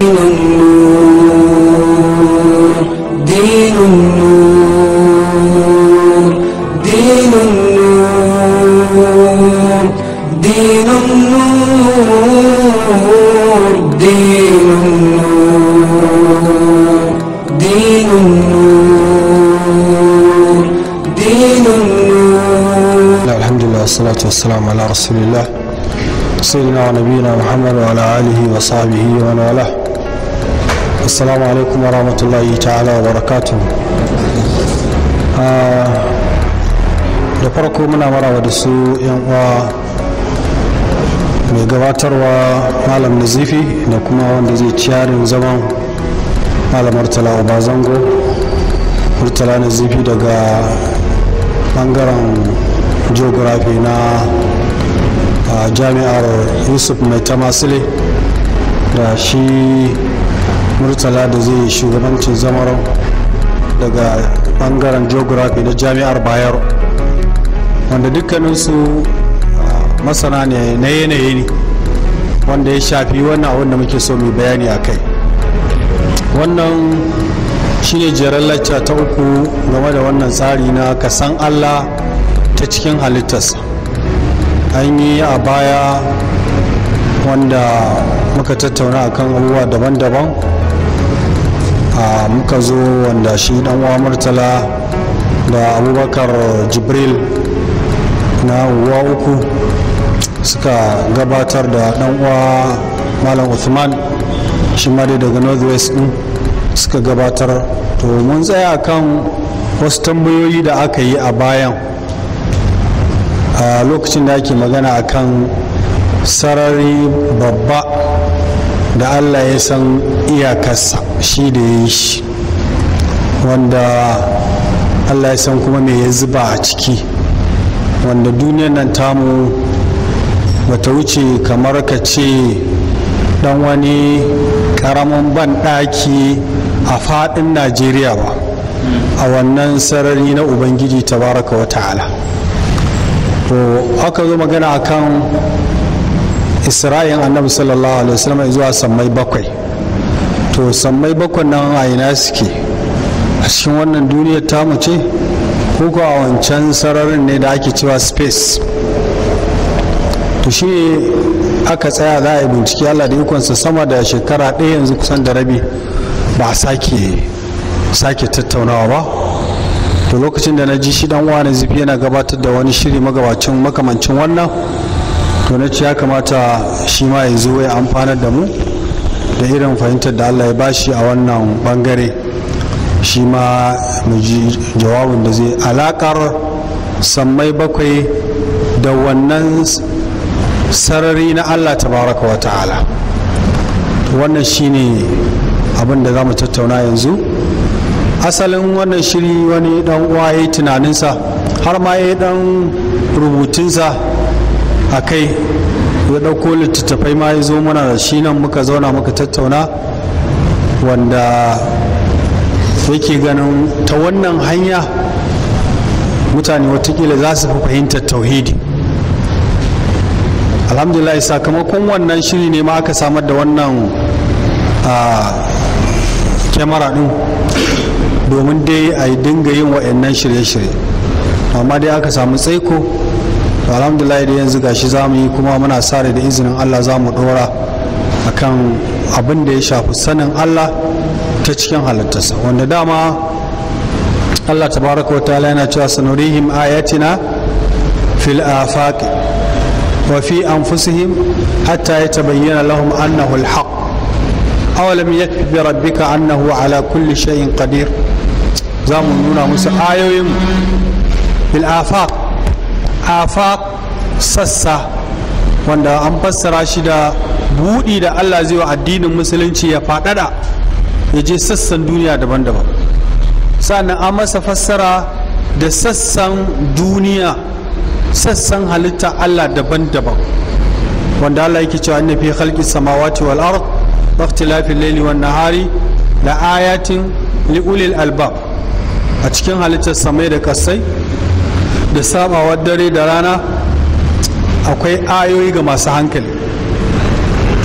دين النور دين النور دين النور دين النور دين النور دين النور الحمد لله والصلاة والسلام على رسول الله سيدنا ونبينا محمد وعلى آله وصحبه ومن والاه السلام عليكم ورحمة الله تعالى وبركاته da farko muna marawa da su yan uwa mai gabatarwa malam nazifi da kuma wanda zai ciyarin zaman malam murtala obazango murtala nazifi daga bangaren geography na a jami'ar yusuf mai tamasile da shi murtala da zai shugabancin zamar daga bangaren geography na jami'ar bayero wanda dukkaninsu masana ne na yanayi ne wanda ya shafi wannan abin da muke so mai bayani a kai wannan shine jeren lacca ta uku game da wannan tsari na kasan allah ta cikin halittarsa an yi a baya wanda muka tattauna akan abubuwa daban-daban a muka zo wanda shi dan uwa murtala da abubakar jibril na uwa uku suka gabatar da dan uwa malam uthman shi ma dai daga northwest din suka gabatar to mun tsaya kan wasu tambayoyi da aka yi a bayan a lokacin da ake magana akan sarari babba da allah ya san iyakarsa shi da ya yi shi wanda allah ya san kuma me ya zuba a ciki wanda duniyar nan tamu bata wuce kamar ka ce dan wani karamin banɗaki a faɗin najeriya ba a wannan sarari na ubangiji tabaraka wa ta'ala to aka zo magana akan isra'in annabi sallallahu alaihi wasallam zuwa sammai bakwai to sammai bakwai nan a ina suke a cikin wannan duniyar tamu ce ko a wancan sararin ne da ake cewa space to shi aka tsaya za a yi bincike allah da ikonsa sama da shekara ɗaya yanzu kusan da rabi ba a sake sake tattaunawa ba to lokacin da na ji shi dan wani zifi yana gabatar da wani shiri magabacin makamancin wannan to na ce ya kamata shi ma ya zo ya amfanar da mu da irin fahimtar da allah ya bashi a wannan bangare shi ma mu ji jawabin da zai alakar sammai bakwai da wannan sarari na allah tabaraka wa ta'ala wannan shine abin da za mu tattauna yanzu asalin wannan shiri wani dan uwa ya yi tunaninsa har ma ya yi dan rubutunsa a kai ya ɗauko littattafai ma ya zo mana da shi nan muka zauna muka tattauna wanda yake ganin ta wannan hanya mutane watakila za su fi fahimtar tauhidi alhamdulillah sakamakon wannan shiri ne ma aka samar da wannan kyamara din domin dai a yi dinga yin wa'annan shirye-shirye amma dai aka samu tsaiko alhamdulillah da yanzu gashi za mu yi kuma muna sare da izinin allah za mu dora akan abin da ya shafi sanin allah ta cikin halittarsa wanda dama allah tabaraka wa ta'ala yana cewa sanurihim ayatina fil afaq wa fi anfusihim hatta yatabayyana lahum annahu alhaq awalam yakfi bi rabbika annahu ala kulli shay'in qadir za mu nuna musu ayoyin fil afaq afaq sassa wanda an fassara shi da buɗi da Allah zai wa addinin musulunci ya faɗaɗa ya je sassan duniya daban-daban sannan an masa fassara da sassan duniya sassan halitta Allah daban-daban wanda Allah yake cewa inna fi khalqis samawati wal ard wa ikhtilafil layli wan nahari la ayatin li ulil albab a cikin halittar samai da kasai da sabawar dare da rana akwai ayoyi ga masu hankali to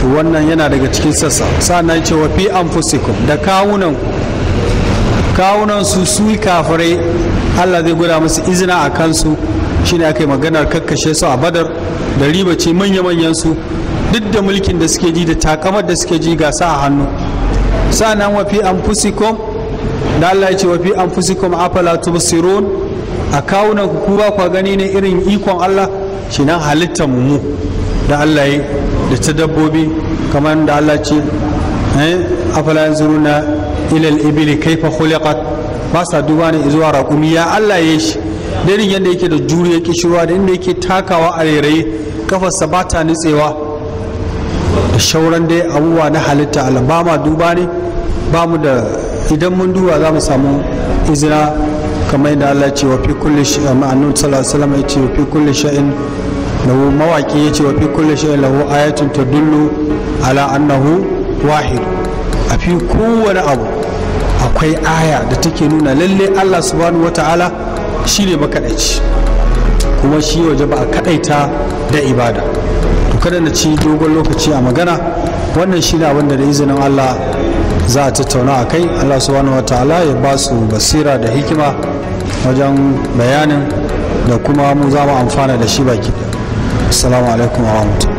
wannan yana daga cikin sassa sannan ce wa fi anfusikum da kawunan kawunan su su kafirai Allah zai gwada musu izina a kansu shine aka yi maganar kakkashe su a badar da riba ce manya-manyan su duk da mulkin da suke ji da takamar da suke ji gasa a hannu sannan wa fi anfusikum da Allah ya ce wa fi anfusikum afala tubsirun a kawunan ku ku ba ku gani ne irin ikon Allah shi nan halittar mu da Allah ya da ta dabbobi kamar da Allah ce eh afala yanzuruna ila al-ibli kayfa khuliqat ba sa duba ne zuwa raƙumi ya Allah ya shi da irin yadda yake da juriya kishirwa da inda yake takawa a rairaye kafarsa ba ta nutsewa da shauran dai abubuwa na halitta Allah ba ma duba ne ba mu da idan mun duba za mu samu izina kamar yadda Allah ce wa fi kulli shay'in ma'anun sallallahu alaihi wasallam ya ce wa fi kulli shay'in lahu mawaki ya ce wa fi kulli shay'in lahu ayatun tadullu ala annahu wahid a fi kowane abu akwai aya da take nuna lalle Allah subhanahu wata'ala shine makadaici kuma shi waje ba a kadaita da ibada to kada na ci dogon lokaci a magana wannan shine abin da da izinin Allah za a tattauna a kai Allah subhanahu wata'ala ya ba su basira da hikima wajen bayanin da kuma mu za mu amfana da shi baki assalamu alaikum wa rahmatullahi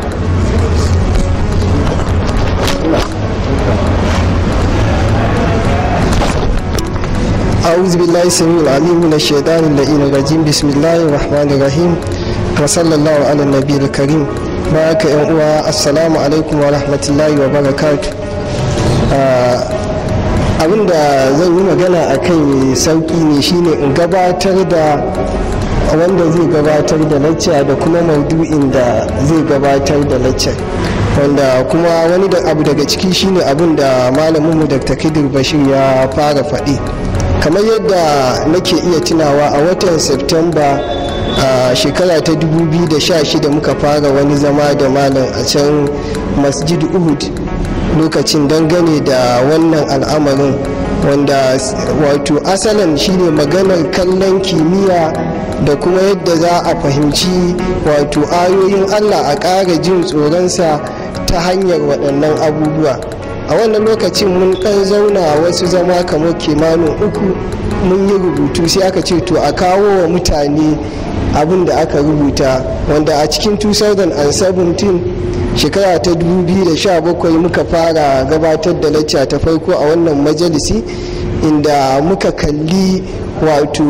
أعوذ بالله السميع العليم من الشيطان اللعين الرجيم بسم الله الرحمن الرحيم وصلى الله على النبي الكريم بارك يا السلام عليكم ورحمة الله وبركاته abin da zan yi magana a kai mai sauki ne shine in gabatar da wanda zai gabatar da lacca da kuma maudu'in da zai gabatar da lacca wanda kuma wani da abu daga ciki shine abin da malaminmu dr kidir bashir ya fara faɗi kamar yadda nake iya tunawa a watan septemba a shekara ta 2016 muka fara wani zama da malam a can masjid uhud lokacin dangane da wannan al'amarin wanda wato asalin shine maganar kallon kimiyya da kuma yadda za a fahimci wato ayoyin allah a ƙara jin tsoronsa ta hanyar waɗannan abubuwa a wannan lokacin mun ɗan zauna wasu zama kamar kimanin uku mun yi rubutu sai aka ce to a kawo wa mutane abin da aka rubuta wanda a cikin 2017 shekara ta 2017 muka fara gabatar da lacca ta farko a wannan majalisi inda muka kalli wato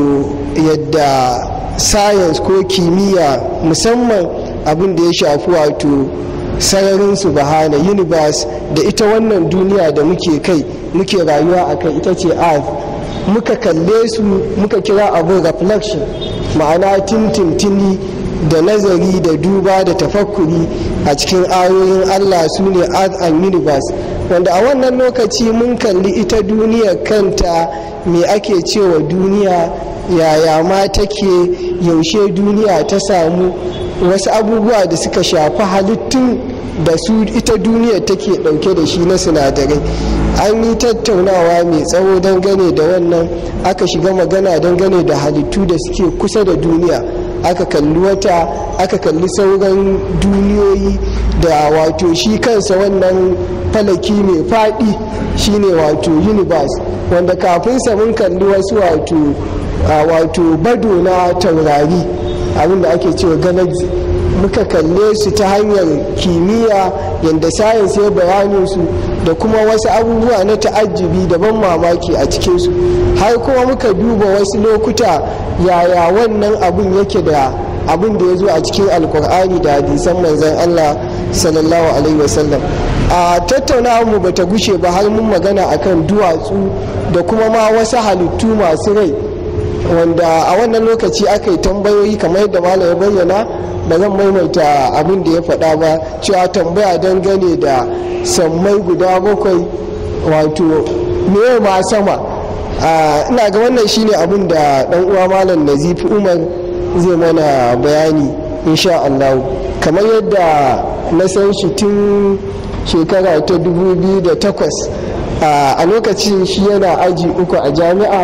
yadda science ko kimiyya musamman abin da ya shafi wato sararin su bahana universe da ita wannan duniya da muke kai muke rayuwa a kai ita ce earth muka kalle su muka kira abu reflection ma'ana tintintini da nazari da duba da tafakkuri a cikin ayoyin allah su ne earth and universe wanda a wannan lokaci mun kalli ita duniyar kanta me ake cewa duniya yaya ma take yaushe duniya ta samu wasu abubuwa da suka shafi halittun da su ita duniya take dauke da shi na sinadarai an yi tattaunawa mai tsawo dangane da wannan aka shiga magana dangane da halittu da suke kusa da duniya aka kalli wata aka kalli sauran duniyoyi da wato shi kansa wannan falaki mai faɗi shine wato universe wanda kafinsa mun kalli wasu wato wato bado na taurari abinda ake cewa galaxy muka kalle su ta hanyar kimiyya yadda sayansi ya bayanin su da kuma wasu abubuwa na ta'ajjibi da ban mamaki a cikinsu har kuma muka duba wasu lokuta yaya wannan abun yake da abin da ya zo a cikin alkur'ani da hadisan manzon allah sallallahu alaihi wasallam a tattaunawa mu bata gushe ba har mun magana akan duwatsu da kuma ma wasu halittu masu rai wanda a wannan lokaci aka yi tambayoyi kamar yadda malam ya bayyana ba zan maimaita abin da ya faɗa ba cewa tambaya dangane da sammai guda bakwai wato me ma sama ina ga wannan shine abin da ɗan uwa malam nazifi umar zai mana bayani insha Allah kamar yadda na san shi tun shekara ta 2008 a lokacin shi yana aji uku a jami'a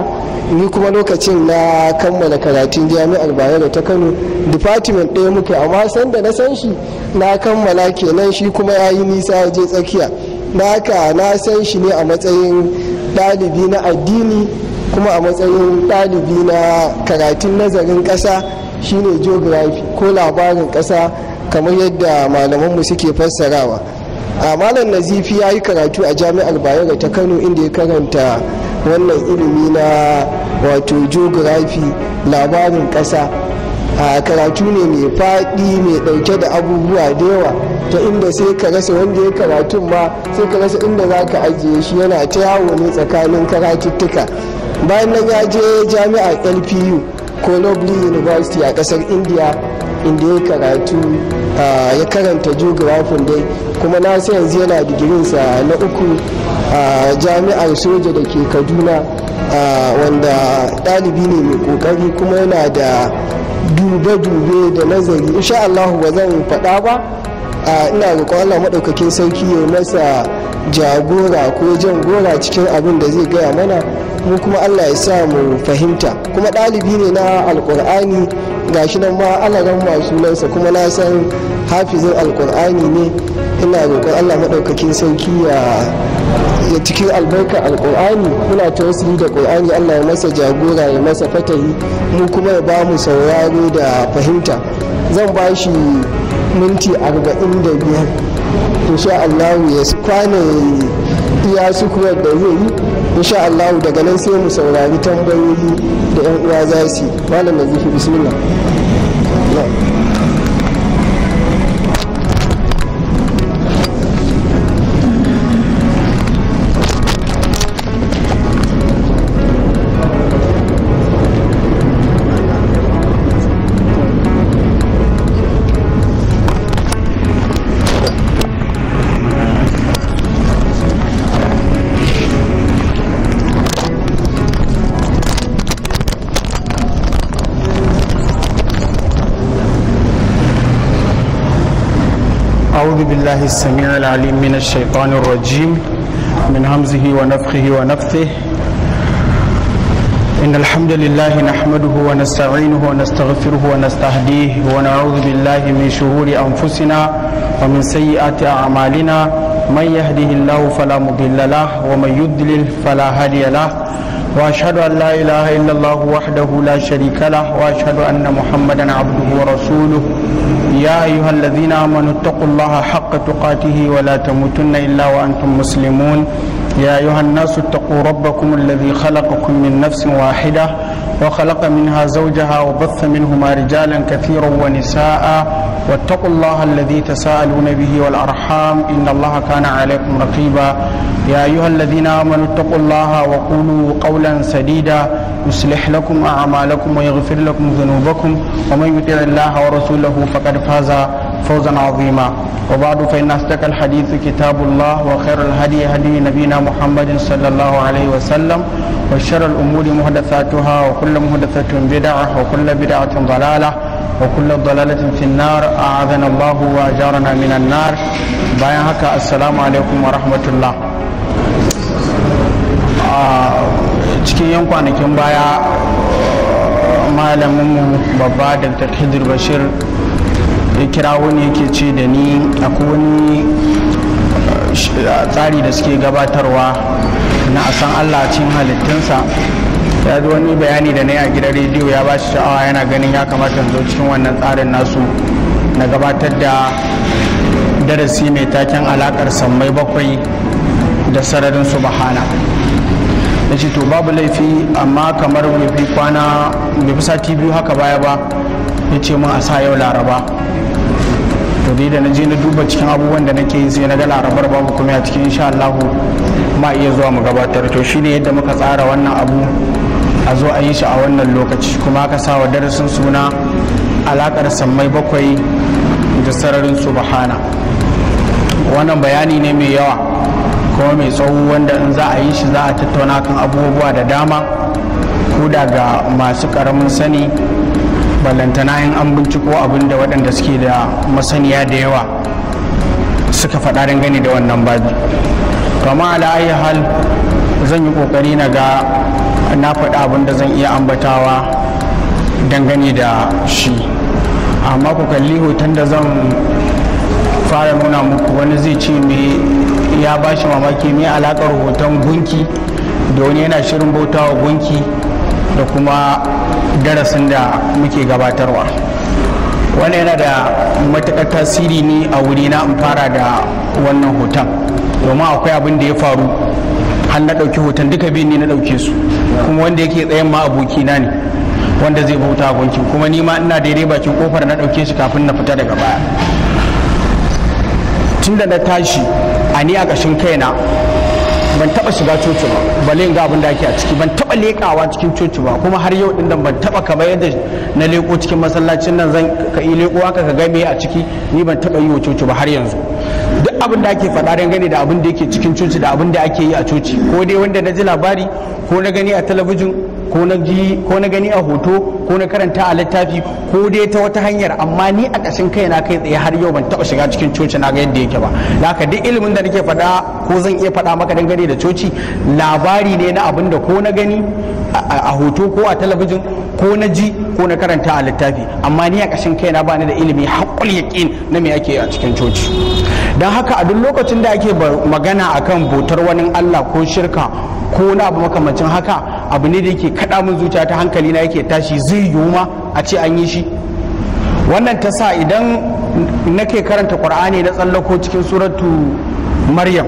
ni kuma lokacin na kammala karatun jami'ar bayero ta kano department ɗaya muke amma sanda na san shi na kammala kenan shi kuma ya yi nisa ya je tsakiya na haka na san shi ne a matsayin ɗalibi na addini kuma a matsayin ɗalibi na karatun nazarin ƙasa shine geography ko labarin ƙasa kamar yadda malamanmu suke fassarawa a malam nazifi ya yi karatu a jami'ar bayero ta kano inda ya karanta wannan ilimi na wato geography labarin ƙasa a karatu ne mai faɗi mai ɗauke da abubuwa da yawa ta inda sai ka rasa wanda ya karatun ma sai ka rasa inda za ka ajiye shi yana ta yawo ne tsakanin karatuttuka bayan nan ya je jami'ar lpu ko lovely university a ƙasar india inda ya karatu ya karanta geography dai kuma na sai yanzu yana digirinsa na uku a jami'ar soja da ke kaduna wanda ɗalibi ne mai ƙoƙari kuma yana da dube-dube da nazari insha Allah ba zan faɗa ba ina roƙon Allah maɗaukakin sarki ya masa jagora ko jan gora cikin abin da zai gaya mana mu kuma Allah ya sa mu fahimta kuma ɗalibi ne na alƙur'ani gashi nan ma alaran masu nansa kuma na san hafizin alƙur'ani ne ina roƙon Allah maɗaukakin sarki ya ya cikin albarkar alkur'ani muna tawassuli da qur'ani Allah ya masa jagora ya masa fatahi mu kuma ya ba mu sauraro da fahimta zan ba shi minti 45 insha Allah ya kwana iya sukuwar da zai yi insha Allah daga nan sai mu saurari tambayoyi da yan uwa za su yi malam nazifi bismillah أعوذ بالله السميع العليم من الشيطان الرجيم من همزه ونفخه ونفثه إن الحمد لله نحمده ونستعينه ونستغفره ونستهديه ونعوذ بالله من شرور أنفسنا ومن سيئات أعمالنا من يهده الله فلا مضل له ومن يضلل فلا هادي له وأشهد أن لا إله إلا الله وحده لا شريك له وأشهد أن محمدا عبده ورسوله يا أيها الذين آمنوا اتقوا الله حق تقاته ولا تموتن إلا وأنتم مسلمون يا أيها الناس اتقوا ربكم الذي خلقكم من نفس واحدة وخلق منها زوجها وبث منهما رجالا كثيرا ونساء واتقوا الله الذي تساءلون به والأرحام إن الله كان عليكم رقيبا يا أيها الذين آمنوا اتقوا الله وقولوا قولا سديدا يصلح لكم أعمالكم ويغفر لكم ذنوبكم ومن يطع الله ورسوله فقد فاز فوزا عظيما وبعد فإن أصدق الحديث كتاب الله وخير الهدي هدي نبينا محمد صلى الله عليه وسلم وشر الأمور محدثاتها وكل محدثة بدعة وكل بدعة ضلالة وكل ضلالة في النار أعاذنا الله وأجارنا من النار bayan haka assalamu alaikum wa rahmatullah cikin yan kwanakin baya malaminmu babba dr khidir bashir ya kira wani yake ce da ni akwai wani tsari da suke gabatarwa na a san allah cikin halittunsa ya zo wani bayani da na yi a gidan rediyo ya ba shi sha'awa yana ganin ya kamata zo cikin wannan tsarin nasu na gabatar da darasi mai taken alakar sammai bakwai da sararin subhana na ce to babu laifi amma kamar bai fi kwana bai fi sati biyu haka baya ba ya ce mun a sa yau laraba to dai da na je na duba cikin abubuwan da nake yi sai na ga larabar babu kuma a cikin insha Allahu ma iya zuwa mu gabatar to shine yadda muka tsara wannan abu a zo a yi shi a wannan lokaci kuma aka sa wa darasin suna alakar sammai bakwai da sararin subhana wannan bayani ne mai yawa kuma mai tsawo wanda in za a yi shi za a tattauna kan abubuwa da dama ko daga masu karamin sani ballantana in an binciko abin da waɗanda suke da masaniya da yawa suka faɗa dangane da wannan babi to amma ala ayi hal zan yi ƙoƙari na ga na faɗi abin da zan iya ambatawa dangane da shi amma ku kalli hoton da zan fara nuna muku wani zai ce me ya ba shi mamaki me alakar hoton gunki da wani yana shirin bautawa gunki da kuma darasin da muke gabatarwa wani yana da matuƙar tasiri ne a wuri na in fara da wannan hoton domin akwai abin da ya faru har na ɗauki hoton duka biyun ne na ɗauke su kuma wanda yake tsayen ma abokina ne wanda zai bauta gunkin kuma ni ma ina daidai bakin kofar na ɗauke shi kafin na fita daga baya tun da na tashi a ni a ƙashin kaina ban taba shiga coci ba balle in ga abin da ake a ciki ban taba lekawa cikin coci ba kuma har yau din nan ban taba kamar yadda na leko cikin masallacin nan zan ka yi leko haka ka ga me a ciki ni ban taba yi wa coci ba har yanzu duk abin da ake faɗa dangane da abin da yake cikin coci da abin da ake yi a coci ko dai wanda na ji labari ko na gani a talabijin ko na ji ko na gani a hoto ko na karanta a littafi ko dai ta wata hanyar amma ni a ƙashin kai na kai tsaye har yau ban taɓa shiga cikin coci na ga yadda yake ba da haka duk ilimin da nake faɗa ko zan iya faɗa maka dangane da coci labari ne na abin da ko na gani a hoto ko a talabijin ko na ji ko na karanta a littafi amma ni a ƙashin kai na bani da ilimi haƙul yaƙin na me ake a cikin coci don haka a duk lokacin da ake magana akan bautar wani Allah ko shirka ko na abu makamancin haka abu ne da yake kaɗa min zuciya ta hankali na yake tashi zai yiwu ma a ce an yi shi wannan ta sa idan nake karanta ƙur'ani na tsallako cikin suratu maryam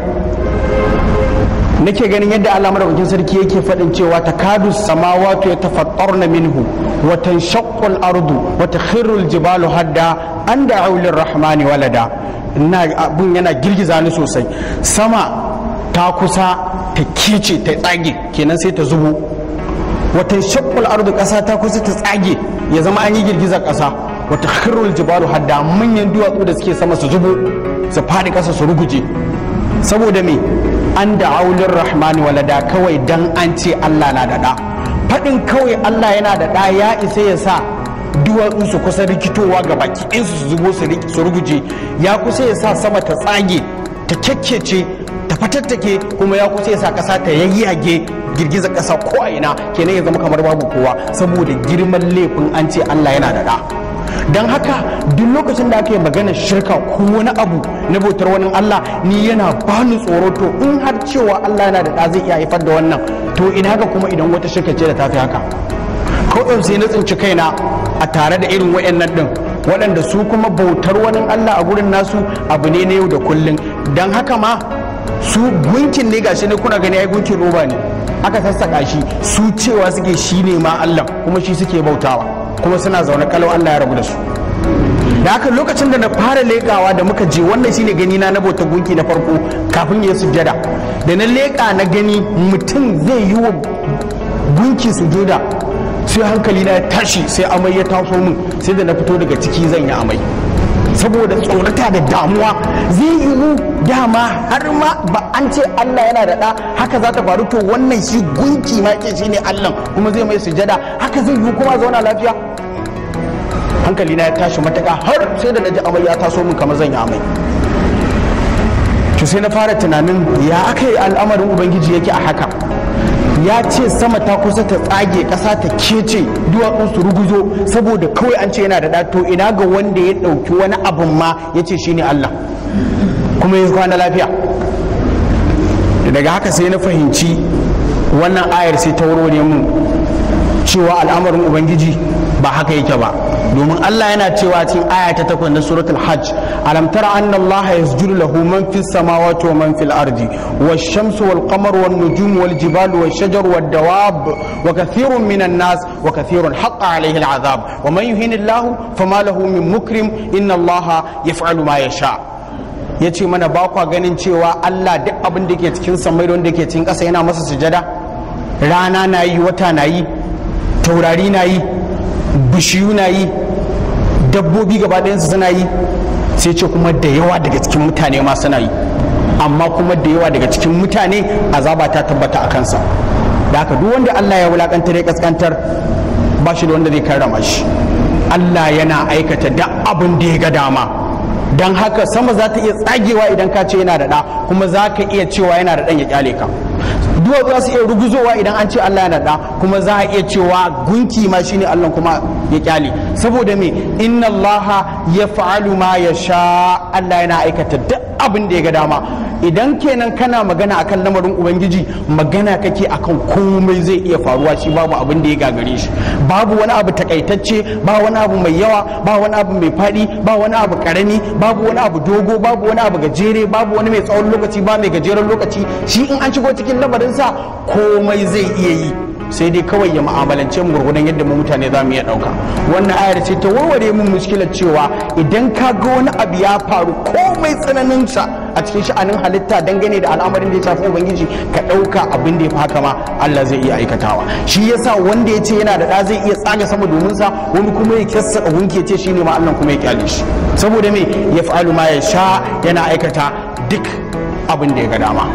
nake ganin yadda Allah madaukakin sarki yake faɗin cewa takadu samawatu yatafattarna minhu wa tanshaqqu al-ardu wa takhirru al-jibalu hadda an da'u lir-rahmani walada ina abun yana girgiza ni sosai sama ta kusa ta kice ta tsage kenan sai ta zubo wa tanshaqqu al-ardu ƙasa ta kusa ta tsage ya zama an yi girgizar ƙasa wa takhirru al-jibalu hadda manyan duwatsu da suke sama su zubo su faɗi ƙasa su ruguje saboda me an da aulin rahmani walada kawai dan an ce Allah na da ɗa faɗin kawai Allah yana da ɗa ya isa ya sa duwatsu su kusa rikitowa ga baki ɗinsu su zubo su ruguje ya kusa ya sa sama ta tsage ta kyakkece ta fatattake kuma ya kusa ya sa ƙasa ta yayyage girgizar ƙasa ko a ina kenan ya zama kamar babu kowa saboda girman laifin an ce Allah yana da ɗa don haka duk lokacin da aka yi magana shirka ko wani abu na bautar wani Allah ni yana bani tsoro to in har cewa Allah yana da ɗa zai iya haifar da wannan to ina ga kuma idan wata shirka ce da tafi haka kawai sai na tsinci kaina a tare da irin wayannan din waɗanda su kuma bautar wani Allah a gurin nasu abu ne na yau da kullum don haka ma su gunkin ne gashi ne kuna gani ai gunkin roba ne aka sassaka shi su cewa suke shi ne ma Allah kuma shi suke bautawa kuma suna zaune kalau Allah ya rabu da su da haka lokacin da na fara leƙawa da muka je wannan shine gani na na bauta gunki na farko kafin ya sujjada da na leƙa na gani mutum zai yi wa gunki sujuda sai hankali na ya tashi sai amai ya taso min sai da na fito daga ciki zan yi amai saboda tsorata da damuwa zai yiwu dama har ma ba an ce Allah yana da ɗa haka za ta faru to wannan shi gunki ma ke shi ne Allah kuma zai mai sujada haka zai yiwu kuma zauna lafiya hankali na ya tashi mataka har sai da naji amai ya taso min kamar zan yi amai to sai na fara tunanin ya aka yi al'amarin ubangiji yake a haka ya ce sama ta kusa ta tsage ƙasa ta kece duwatsun su ruguzo saboda kawai an ce yana da ɗa to ina ga wanda ya ɗauki wani abun ma ya ce shine Allah kuma ya kwana lafiya daga haka sai na fahimci wannan ayar sai ta warware mu cewa al'amarin ubangiji ba haka yake ba domin Allah yana cewa cikin aya ta takwas na suratul hajj alam tara anna Allah yasjudu lahu man fis samawati wa man fil ardi wash shamsu wal qamaru wan nujumu wal jibalu wash shajaru wad dawab wa kathirun minan nas wa kathirun haqqa alayhi al azab wa man yuhin Allah fama lahu min mukrim inna Allah yaf'alu ma yasha ya ce mana ba kwa ganin cewa Allah duk abin da ke cikin samai da wanda ke cikin ƙasa yana masa sujada rana na yi wata na yi taurari na yi bishiyu na yi dabbobi gaba ɗayansu suna yi sai ce kuma da yawa daga cikin mutane ma suna yi amma kuma da yawa daga cikin mutane azaba ta tabbata a kansa da haka duk wanda Allah ya wulakantar ya kaskantar ba shi da wanda zai karrama shi Allah yana aikata da abin da ya ga dama don haka sama za ta iya tsagewa idan ka ce yana da ɗa kuma za ka iya cewa yana da ɗan ya kyale ka duk duwatsu za su iya ruguzowa idan an ce Allah yana da kuma za a iya cewa gunki ma shine Allah kuma ya kyale saboda me inna Allah ya fa'alu ma ya sha Allah yana aikata duk abin da ya ga dama idan kenan kana magana akan lamarin ubangiji magana kake akan komai zai iya faruwa shi babu abin da ya gagare shi babu wani abu takaitacce ba wani abu mai yawa ba wani abu mai faɗi ba wani abu karami babu wani abu dogo babu wani abu gajere babu wani mai tsawon lokaci ba mai gajeren lokaci shi in an shigo cikin lamarinsa komai zai iya yi sai dai kawai ya mu'amalance mu gurgudan yadda mu mutane za mu iya ɗauka wannan ayar ce ta warware mun muskilar cewa idan ka ga wani abu ya faru komai tsananinsa a cikin sha'anin halitta dangane da al'amarin da ya shafi ubangiji ka ɗauka abin da ya fi haka ma Allah zai iya aikatawa shi yasa wanda ya ce yana da ɗa zai iya tsaga sama domin sa wani kuma ya kyassa gunki ya ce shine ma Allah kuma ya kyale shi saboda me ya fa'alu ma ya sha yana aikata duk abin da ya ga dama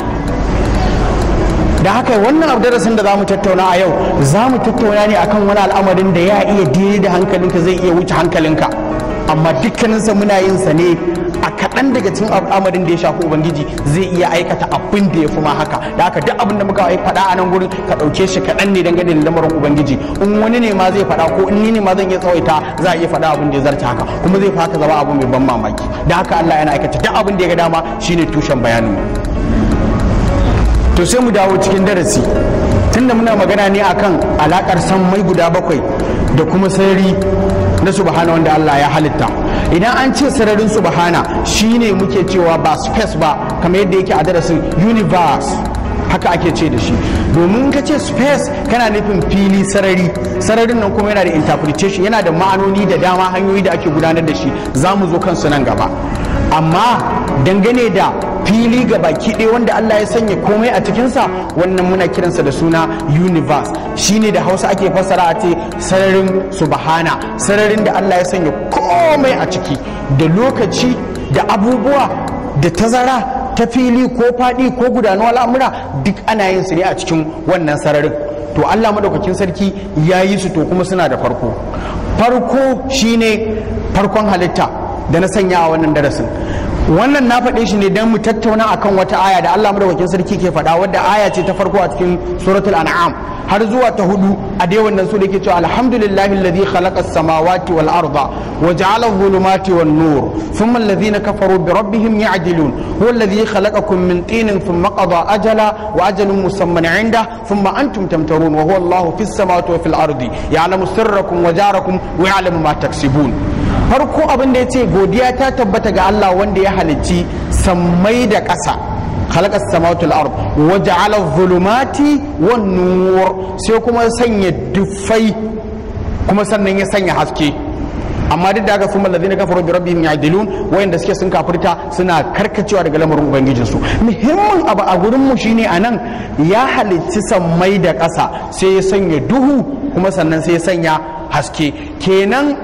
da haka wannan abu darasin da za mu tattauna a yau za mu tattauna ne akan wani al'amarin da ya iya daidai da hankalinka zai iya wuce hankalinka amma dukkaninsa muna yin sa ne a kaɗan daga cikin al'amarin da ya shafi ubangiji zai iya aikata abin da ya fi ma haka da haka duk abin da muka faɗa a nan gurin ka ɗauke shi kaɗan ne dangane da lamarin ubangiji in wani ne ma zai faɗa ko in ni ne ma zan iya tsawaita za a iya faɗa abin da ya zarta haka kuma zai fi haka zama abu mai ban mamaki da haka Allah yana aikata duk abin da ya ga dama shine tushen bayanin mu to sai mu dawo cikin darasi tunda muna magana ne akan alakar mai guda bakwai da kuma sarari na subhana wanda Allah ya halitta idan an ce sararin subhana shine muke cewa ba space ba kamar yadda yake a darasin universe haka ake ce da shi domin ka ce space kana nufin fili sarari sararin nan kuma yana da interpretation yana da ma'anoni da dama hanyoyi da ake gudanar da shi za mu zo kansu nan gaba amma dangane da fili ga baki ɗaya wanda Allah ya sanya komai a cikinsa wannan muna kiransa da suna universe shine da hausa ake fassara a ce sararin subhana sararin da Allah ya sanya komai a ciki da lokaci da abubuwa da tazara ta fili ko faɗi ko gudanuwa al'amura duk ana yin su ne a cikin wannan sararin to Allah madaukakin sarki ya yi su to kuma suna da farko farko shine farkon halitta da na sanya a wannan darasin wannan na faɗe shi ne don mu tattauna akan wata aya da Allah madaukakin sarki ke faɗa wadda aya ce ta farko a cikin suratul an'am har zuwa ta hudu a dai wannan su da ke cewa alhamdulillahi alladhi khalaqa as-samawati wal arda wa ja'ala adh-dhulumati wan nur thumma alladhina kafaru bi rabbihim ya'dilun huwa alladhi khalaqakum min tinin thumma qada ajala wa ajalun musamman 'inda thumma antum tamtarun wa huwa Allahu fis samawati wa fil ardi ya'lamu sirrakum wa jarakum wa ya'lamu ma taksibun farko abin da ya ce godiya ta tabbata ga Allah wanda ya halicci sammai da ƙasa khalaqa samawati wal ard wa ja'ala dhulumati wan nur sai kuma sanya dufai kuma sannan ya sanya haske amma duk da haka sun mallazi na kafaru bi rabbihim ya'dilun wayanda suke sun kafirta suna karkacewa daga lamarin ubangijin su muhimmin abu a gurin mu shine anan ya halicci sammai da ƙasa sai ya sanya duhu kuma sannan sai ya sanya haske kenan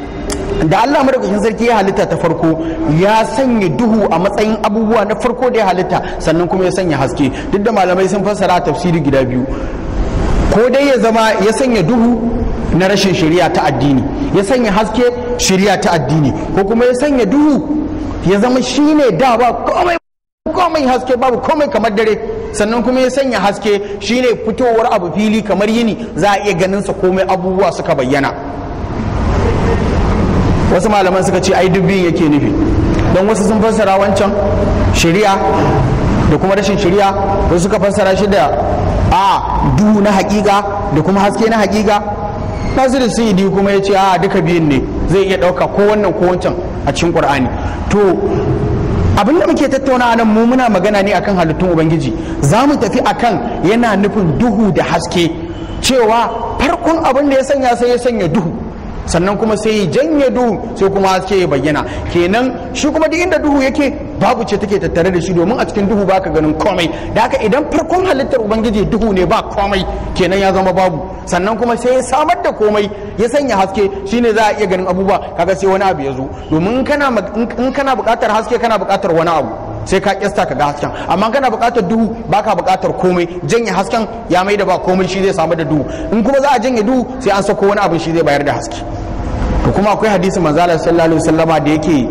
da Allah madaukakin sarki ya halitta ta farko ya sanya duhu a matsayin abubuwa na farko da ya halitta sannan kuma ya sanya haske duk da malamai sun fassara tafsiri gida biyu ko dai ya zama ya sanya duhu na rashin shari'a ta addini ya sanya haske shari'a ta addini ko kuma ya sanya duhu ya zama shine da ba komai komai haske babu komai kamar dare sannan kuma ya sanya haske shine fitowar abu fili kamar yini za a iya ganin sa komai abubuwa suka bayyana wasu malaman suka ce ai dubbin yake nufi don wasu sun fassara wancan shari'a da kuma rashin shari'a wasu suka fassara shi da a duhu na hakika da kuma haske na hakika nasiru sidi kuma ya ce a duka biyun ne zai iya ɗauka ko wannan ko wancan a cikin qur'ani to abin da muke tattauna nan mu muna magana ne akan halittun ubangiji za mu tafi akan yana nufin duhu da haske cewa farkon abin da ya sanya sai ya sanya duhu sannan kuma sai ya janye duhu sai kuma haske ya bayyana kenan shi kuma duk inda duhu yake babu ce take tattare da shi domin a cikin duhu baka ganin komai da haka idan farkon halittar ubangiji duhu ne ba komai kenan ya zama babu sannan kuma sai ya samar da komai ya sanya haske shine za a iya ganin abubuwa kaga sai wani abu ya zo domin in kana in kana buƙatar haske kana buƙatar wani abu sai ka kyasta ka ga hasken amma kana buƙatar duhu baka buƙatar komai janye hasken ya mai da ba komai shi zai samu da duhu in kuma za a janye duhu sai an sako wani abu shi zai bayar da haske to kuma akwai hadisi manzala sallallahu alaihi wasallama da yake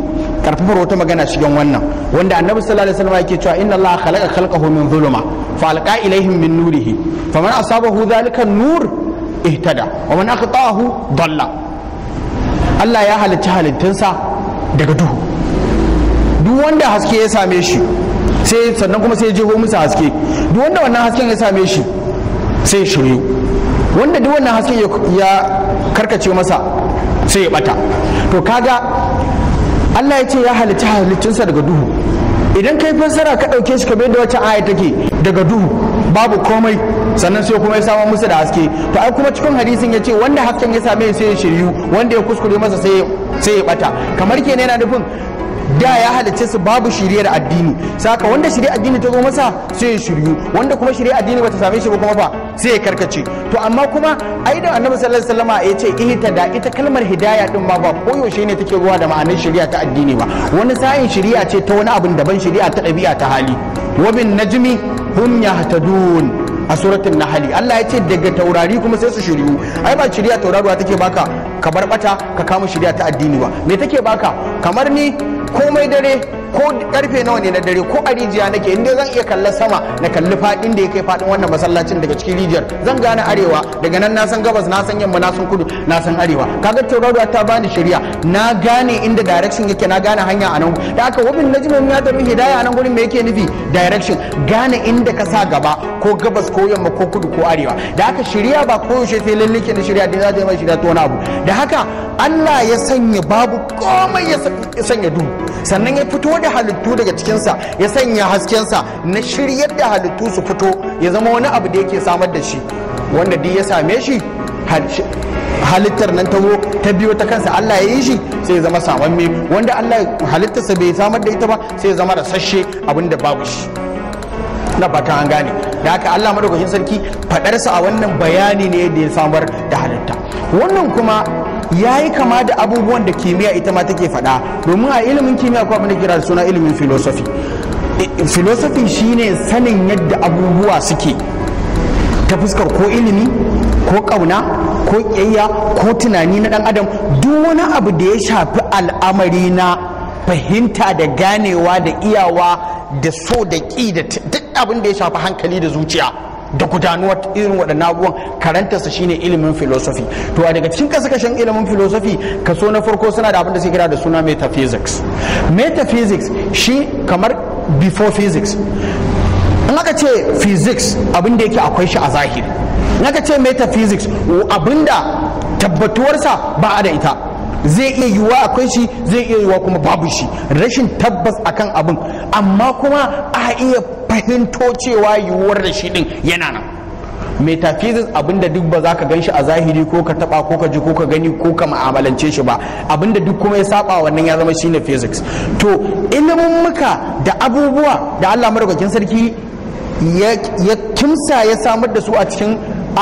karfafar wata magana cikin wannan wanda annabi sallallahu alaihi wasallam yake cewa inna allaha khalaqa khalqahu min dhuluma fa alqa ilaihim min nurihi faman asabahu dhalika nur ihtada wa man aqta'ahu dalla Allah ya halicci halittunsa daga duhu duk wanda haske ya same shi sai sannan kuma sai ya jeho musu haske duk wanda wannan hasken ya same shi sai ya shiryu wanda duk wannan hasken ya karkace masa sai ya bata to kaga Allah ya ce ya halicci halittunsa daga duhu idan kai fassara ka ɗauke shi kamar yadda wacce aya take daga duhu babu komai sannan sai kuma ya samu musu da haske to ai kuma cikin hadisin ya ce wanda hasken ya same sai ya shiryu wanda ya kuskure masa sai ya bata kamar kenan yana nufin da ya halicce su babu shiriyar addini saka wanda shiriyar addini ta zo masa sai ya shiryu wanda kuma shiriyar addini bata same shi ba kuma ba sai ya karkace to amma kuma ai da annabi sallallahu alaihi wasallam ya ce ihta da ita kalmar hidaya din ma ba koyaushe ne take ruwa da ma'anar shiriya ta addini ba wani sa'in shiriya ce ta wani abin daban shiriya ta ɗabi'a ta hali wa bin najmi hum yahtadun a suratul nahli Allah ya ce daga taurari kuma sai su shiryu ai ba shiriya tauraruwa take baka ka bar bata ka kama shiriya ta addini ba me take baka kamar ni komai dare ko karfe nawa ne na dare ko a rijiya nake inda zan iya kalla sama na kalli fadin da ya kai fadin wannan masallacin daga cikin rijiyar zan gane arewa daga nan na san gabas na san yamma na san kudu na san arewa kaga tauraruwa ta bani shari'a na gane inda direction yake na gane hanya a nan da aka wabin najmin ya tabi hidaya a nan gurin me yake nufi direction gane inda ka sa gaba ko gabas ko yamma ko kudu ko arewa da haka shari'a ba koyaushe sai lalle ke da shari'a da za ta yi mai shari'a ta wani abu da haka Allah ya sanya babu komai ya sanya duhu sannan ya fito da halittu daga cikinsa ya sanya haskensa na shiryar da halittu su fito ya zama wani abu da yake samar da shi wanda duk ya same shi halittar nan ta zo ta biyo ta kansa Allah ya yi shi sai ya zama samamme wanda Allah halittarsa bai samar da ita ba sai ya zama rasasshe abin da babu shi na fata an gane da haka Allah madaukakin sarki fadarsa a wannan bayani ne da ya samar da halitta wannan kuma ya yi kama da abubuwan da kimiyya ita ma take faɗa domin a ilimin kimiyya ko abin da kira da suna ilimin philosophy philosophy shine sanin yadda abubuwa suke ta fuskar ko ilimi ko ƙauna ko ƙiyayya ko tunani na ɗan adam duk wani abu da ya shafi al'amari na fahimta da ganewa da iyawa da so da ƙi da duk abin da ya shafi hankali da zuciya da gudanuwar irin waɗannan abubuwan karantarsa shine ilimin philosophy to a daga cikin kasashen ilimin philosophy kaso na farko suna da abin da suke kira da suna metaphysics metaphysics shi kamar before physics in aka ce physics abin da yake akwai shi a zahiri in aka ce metaphysics abin da tabbatuwarsa ba a da ita zai iya yiwuwa akwai shi zai iya yiwuwa kuma babu shi rashin tabbas akan abin amma kuma a iya fahimto cewa yiwuwar da shi din yana nan metaphysics abinda duk ba za ka gan shi a zahiri ko ka taba ko ka ji ko ka gani ko ka ma'amalance shi ba abinda duk kuma ya saba wannan ya zama shine physics to ilimin muka da abubuwa da Allah madaukakin sarki ya kimsa ya samar da su a cikin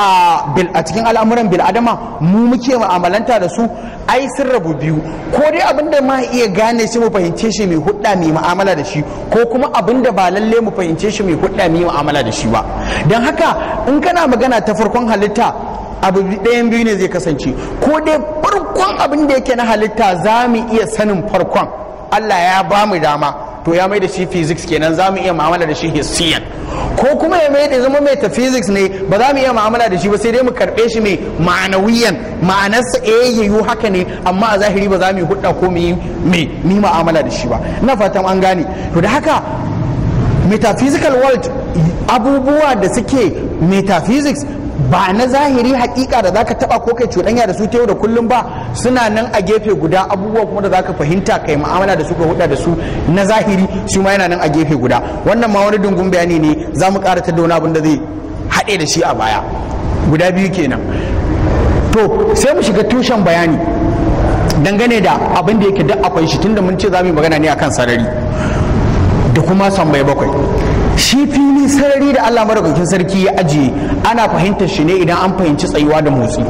a cikin al'amuran bil'adama mu muke mu'amalanta da su ai sun rabu biyu ko dai abin da ma iya gane shi mu fahimce shi mai hudda mai mu'amala da shi ko kuma abin da ba lalle mu fahimce shi mai hudda mai mu'amala da shi ba don haka in kana magana ta farkon halitta abu ɗayan biyu ne zai kasance ko dai farkon abin da yake na halitta za mu iya sanin farkon Allah ya ba mu dama to ya mai da shi physics kenan za mu iya mu'amala da shi hissiyan ko kuma ya mai da zama metaphysics ne ba za mu iya mu'amala da shi ba sai dai mu karɓe shi mai ma'anawiyan ma'anarsa eh yayu haka ne amma a zahiri ba za mu yi hudda ko mu yi mai mi mu'amala da shi ba ina fatan an gane to da haka metaphysical world abubuwa da suke metaphysics ba na zahiri hakika da zaka taba ko kai cuɗanya da su ta yau da kullum ba suna nan a gefe guda abubuwa kuma da zaka fahimta kai mu'amala da su ka huda da su na zahiri su ma yana nan a gefe guda wannan ma wani dungun bayani ne za mu ƙara tattauna abin da zai haɗe da shi a baya guda biyu kenan to sai mu shiga tushen bayani dangane da abin da yake duk akwai shi tunda mun ce za mu yi magana ne akan sarari da kuma sambai bakwai shi fili sarari da Allah madaukakin sarki ya ajiye ana fahimtar shi ne idan an fahimci tsayuwa da motsi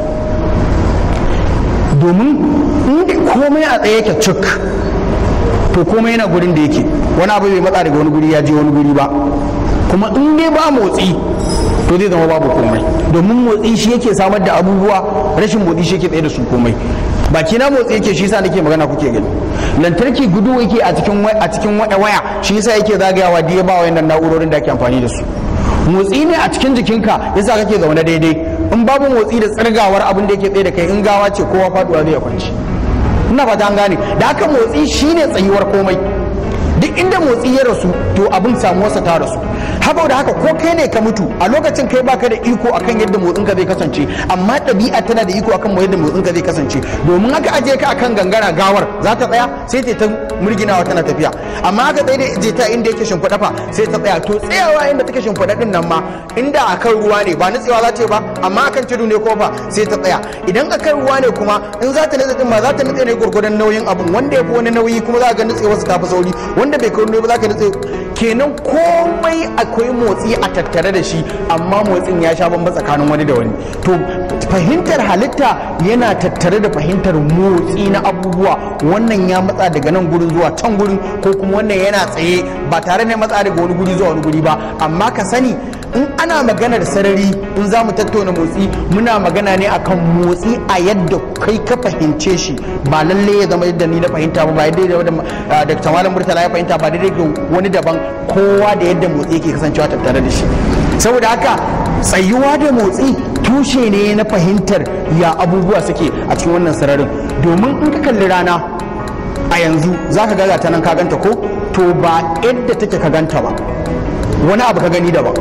domin inda komai a tsaye yake cik to komai yana gurin da yake wani abu bai matsa daga wani guri ya je wani guri ba kuma in dai ba motsi to zai zama babu komai domin motsi shi yake samar da abubuwa rashin motsi shi yake tsaye da su komai baki na motsi yake shi yasa nake magana kuke gani lantarki gudu yake a cikin a cikin waya shi yasa yake zagayawa da ya ba wayannan na'urorin da ake amfani da su motsi ne a cikin jikinka yasa kake zaune daidai in babu motsi da tsirgawar abin da yake tsaye da kai in gawa ce kowa faduwa zai kwanci ina fata an gane da haka motsi shine tsayuwar komai duk inda motsi ya rasu to abin samuwarsa ta rasu haka da haka ko kai ne ka mutu a lokacin kai baka da iko akan yadda motsin ka zai kasance amma ɗabi'a tana da iko akan yadda motsin ka zai kasance domin haka aje ka akan gangara gawar za ta tsaya sai ta murginawa tana tafiya amma haka tsaye da je ta inda yake shimfiɗa fa sai ta tsaya to tsayawa inda take shimfiɗa din nan ma inda akan ruwa ne ba nutsewa za ta yi ba amma akan tudu ne ko fa sai ta tsaya idan akan ruwa ne kuma in za ta nutse din ma za ta nutse ne gurgurdan nauyin abun wanda ya fi wani nauyi kuma za ga nutsewa su tafi sauri wanda bai kai ba za ka nutse kenan komai akwai motsi a tattare da shi amma motsin ya sha bamba tsakanin wani da wani to fahimtar halitta yana tattare da fahimtar motsi na abubuwa wannan ya matsa daga nan gurin zuwa can gurin ko kuma wannan yana tsaye ba tare da matsa daga wani guri zuwa wani guri ba amma ka sani in ana maganar sarari in za mu tattauna motsi muna magana ne akan motsi a yadda kai ka fahimce shi ba lalle ya zama yadda ni na fahimta ba ba yadda da Dr. Malam Murtala ya fahimta ba daidai ga wani daban kowa da yadda motsi yake kasancewa tattare da shi saboda haka tsayuwa da motsi tushe ne na fahimtar ya abubuwa suke a cikin wannan sararin domin in ka kalli rana a yanzu za ka gaza ta nan ka ganta ko to ba yadda take ka ganta ba wani abu ka gani daban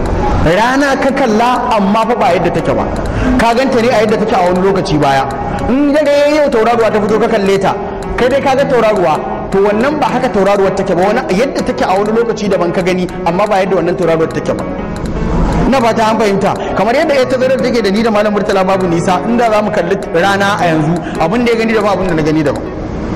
rana ka kalla amma fa ba yadda take ba ka ganta ne a yadda take a wani lokaci baya in daga yau tauraruwa ta fito ka kalle ta kai dai ka ga tauraruwa to wannan ba haka tauraruwar take ba wani yadda take a wani lokaci daban ka gani amma ba yadda wannan tauraruwar take ba na ba ta an fahimta kamar yadda ya tazarar take da ni da malam murtala babu nisa inda za mu kalli rana a yanzu abin da ya gani da ba abin da na gani daban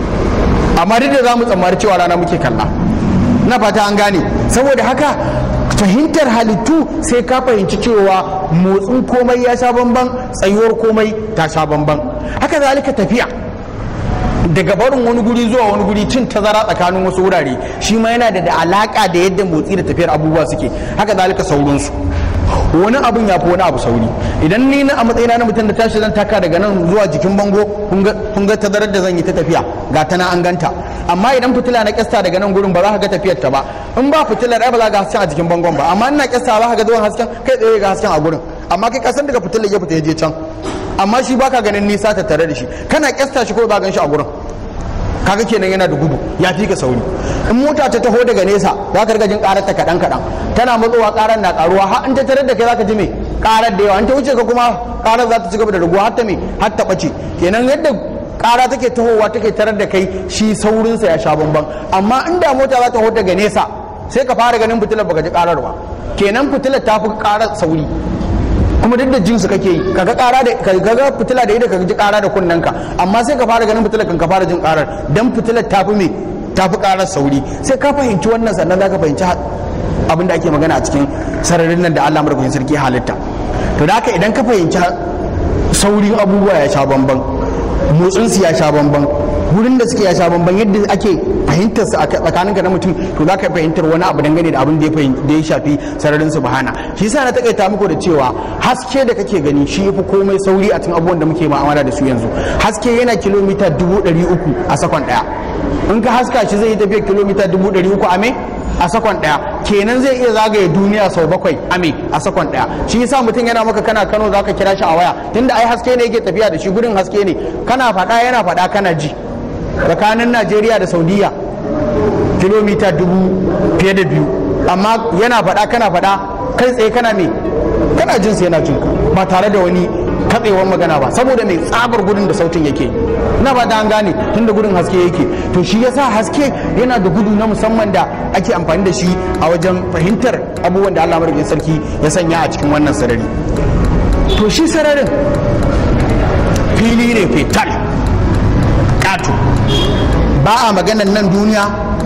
amma duk da za mu tsammari cewa rana muke kalla na fata an gane saboda haka fahimtar halittu sai ka fahimci cewa motsin komai ya sha bamban tsayuwar komai ta sha bamban haka zalika tafiya daga barin wani guri zuwa wani guri cin tazara tsakanin wasu wurare shi ma yana da alaka da yadda motsi da tafiyar abubuwa suke haka zalika sauransu wani abun ya fi wani abu sauri idan ni na a matsayina na mutum da tashi zan taka daga nan zuwa jikin bango kun ga tazarar da zan yi ta tafiya ga ta na an ganta amma idan fitila na kyasta daga nan gurin ba za ka ga tafiyar ta ba in ba fitilar ai ba za ka hasken a jikin bangon ba amma ina kyasta za ka ga zuwan hasken kai tsaye ga hasken a gurin amma kai kasan daga fitilar ya fita ya je can amma shi baka ganin nisa ta tare da shi kana kyasta shi ko ba gan shi a gurin kaga kenan yana da gudu ya fi ka sauri in mota ta taho daga nesa za ka riga jin karar ta kaɗan kaɗan tana matsowa karar na karuwa har in ta tarar da kai za ka ji me karar da yawa in ta wuce ka kuma karar za ta ci gaba da raguwa har ta me har ta ɓace kenan yadda kara take tahowa take tarar da kai shi saurinsa ya sha bamban amma inda mota za ta taho daga nesa sai ka fara ganin fitilar baka ji karar ba kenan fitilar ta fi karar sauri kuma duk da jinsu kake yi kaga kara da kaga fitila da ido ka ji kara da kunnen ka amma sai ka fara ganin fitilar kan ka fara jin karar dan fitilar ta fi me ta fi karar sauri sai ka fahimci wannan sannan zaka fahimci abin da ake magana a cikin sararin nan da Allah madaukakin sarki halitta to da haka idan ka fahimci saurin abubuwa ya sha bamban motsin su ya sha bamban wurin da suke ya sha bamban yadda ake fahimtar su a tsakanin ka na mutum to za ka fahimtar wani abu dangane da abin da ya shafi sararin su bahana shi yasa na takaita muku da cewa haske da kake gani shi yafi komai sauri a cikin abubuwan da muke ma'amala da su yanzu haske yana kilomita dubu ɗari uku a sakon ɗaya in ka haska shi zai yi tafiya kilomita dubu ɗari uku a me a sakon ɗaya kenan zai iya zagaye duniya sau bakwai ame a sakon ɗaya shi yasa mutum yana maka kana kano zaka kira shi a waya tunda ai haske ne yake tafiya da shi gudun haske ne kana faɗa yana faɗa kana ji tsakanin najeriya da saudiya kilomita dubu fiye da biyu amma yana faɗa kana faɗa kai tsaye kana me kana jin yana jin ba tare da wani katsewar magana ba saboda mai tsabar gudun da sautin yake na ba da an gane tunda gudun haske yake to shi yasa haske yana da gudu na musamman da ake amfani da shi a wajen fahimtar abubuwan da Allah madaukakin sarki ya sanya a cikin wannan sarari to shi sararin fili ne fetal ƙato ba a maganan nan duniya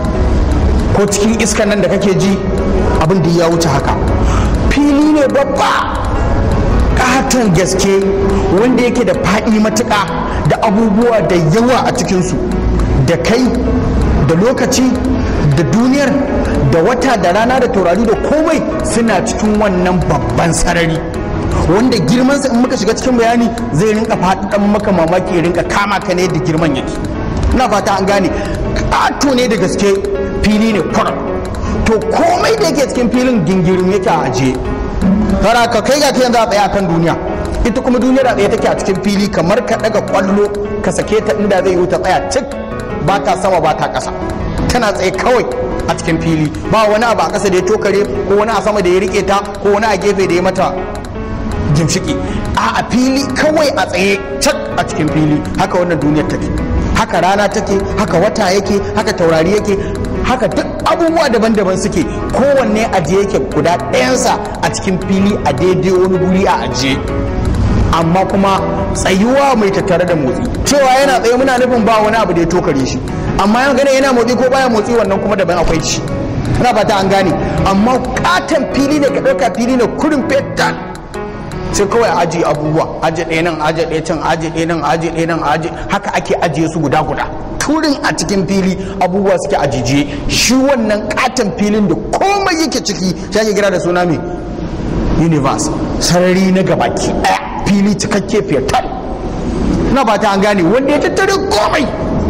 ko cikin iskan nan da kake ji abin da ya wuce haka fili ne babba katon gaske wanda yake da faɗi matuƙa da abubuwa da yawa a cikinsu da kai da lokaci da duniyar da wata da rana da taurari da komai suna cikin wannan babban sarari wanda girmansa in muka shiga cikin bayani zai rinka faɗaɗan maka mamaki ya rinka kama ka ne da girman yake ina fata an gane ƙato ne da gaske fili ne kwarar to komai da yake cikin filin gingirin yake a ajiye fara ka kai ga yanzu a tsaye akan duniya ita kuma duniyar a tsaye take a cikin fili kamar ka daga kwallo ka sake ta inda zai yi ta tsaya cik ba ta sama ba ta ƙasa tana tsaye kawai a cikin fili ba wani abu a ƙasa da ya tokare ko wani a sama da ya rike ta ko wani a gefe da ya mata gimshiki a a fili kawai a tsaye cak a cikin fili haka wannan duniyar take haka rana take haka wata yake haka taurari yake haka duk abubuwa daban-daban suke kowanne ajiye yake guda ɗayansa a cikin fili a daidai wani guri a ajiye amma kuma tsayuwa mai tattare da motsi cewa yana tsaye muna nufin ba wani abu da ya tokare shi amma yan gane yana motsi ko baya motsi wannan kuma daban akwai shi ina fata an gane amma katon fili ne ka ɗauka fili ne kurin fetan sai kawai a ajiye abubuwa ajiye ɗaya nan ajiye ɗaya can ajiye ɗaya nan ajiye ɗaya nan ajiye haka ake ajiye su guda guda turin a cikin fili abubuwa suke ajiye shi wannan katon filin da komai yake ciki shi ake kira da suna mai universe sarari na gabaki ɗaya fili cikakke fetal na ba ta an gane wanda ya tattare komai